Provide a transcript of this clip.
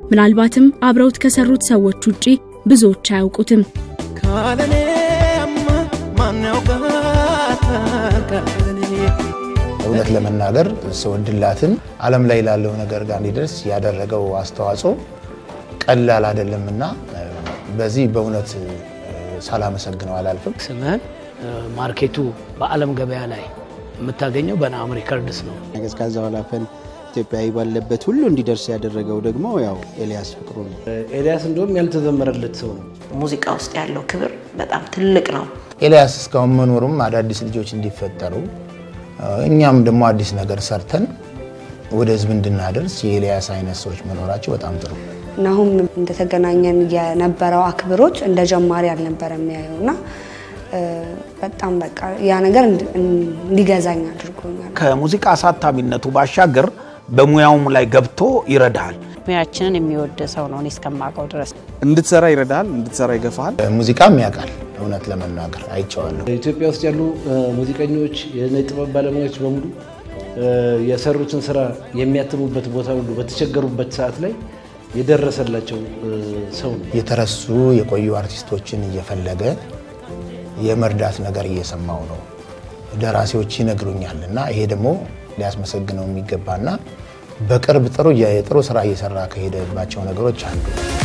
ምናልባትም አብረውት ከሰሩት ሰዎች ውጪ ብዙዎች አያውቁትም። ካለኔማ ማን ያውቃታል ካለኔ እውነት ለመናገር ስወድላትን ዓለም ላይ ላለው ነገር ጋር እንዲደርስ ያደረገው አስተዋጽኦ ቀላል አይደለምና በዚህ በእውነት ሳላመሰግነው አላልፍም። ስምህን ማርኬቱ በዓለም ገበያ ላይ የምታገኘው በናም ሪከርድስ ነው። ቀዝቃዛ ወላፈን ኢትዮጵያዊ ባለበት ሁሉ እንዲደርስ ያደረገው ደግሞ ያው ኤልያስ ፍቅሩ ነው። ኤልያስ እንደውም ያልተዘመረለት ሰው ነው። ሙዚቃ ውስጥ ያለው ክብር በጣም ትልቅ ነው። ኤልያስ እስካሁን መኖሩም አዳዲስ ልጆች እንዲፈጠሩ እኛም ደግሞ አዲስ ነገር ሰርተን ወደ ህዝብ እንድናደርስ የኤልያስ አይነት ሰዎች መኖራቸው በጣም ጥሩ። ናሁም እንደተገናኘን የነበረው አክብሮት እንደ ጀማሪ አልነበረ የሚያየው እና በጣም በቃ ያ ነገር እንዲገዛኝ አድርጎኛል። ከሙዚቃ አሳታሚነቱ ባሻገር በሙያውም ላይ ገብቶ ይረዳል። ሙያችንን የሚወድ ሰው ነው እኔ እስከማውቀው ድረስ። እንድትሰራ ይረዳል፣ እንድትሰራ ይገፋል። ሙዚቃም ያውቃል። እውነት ለመናገር አይቼዋለሁ። ኢትዮጵያ ውስጥ ያሉ ሙዚቀኞች፣ የጥበብ ባለሙያዎች በሙሉ የሰሩትን ስራ የሚያትሙበት ቦታ ሁሉ በተቸገሩበት ሰዓት ላይ የደረሰላቸው ሰው ነው። የተረሱ የቆዩ አርቲስቶችን እየፈለገ የመርዳት ነገር እየሰማው ነው። ደራሲዎች ይነግሩኛል እና ይሄ ደግሞ ሊያስመሰግነው የሚገባና በቅርብ ጥሩ ጥሩ ስራ እየሰራ ከሄደባቸው ነገሮች አንዱ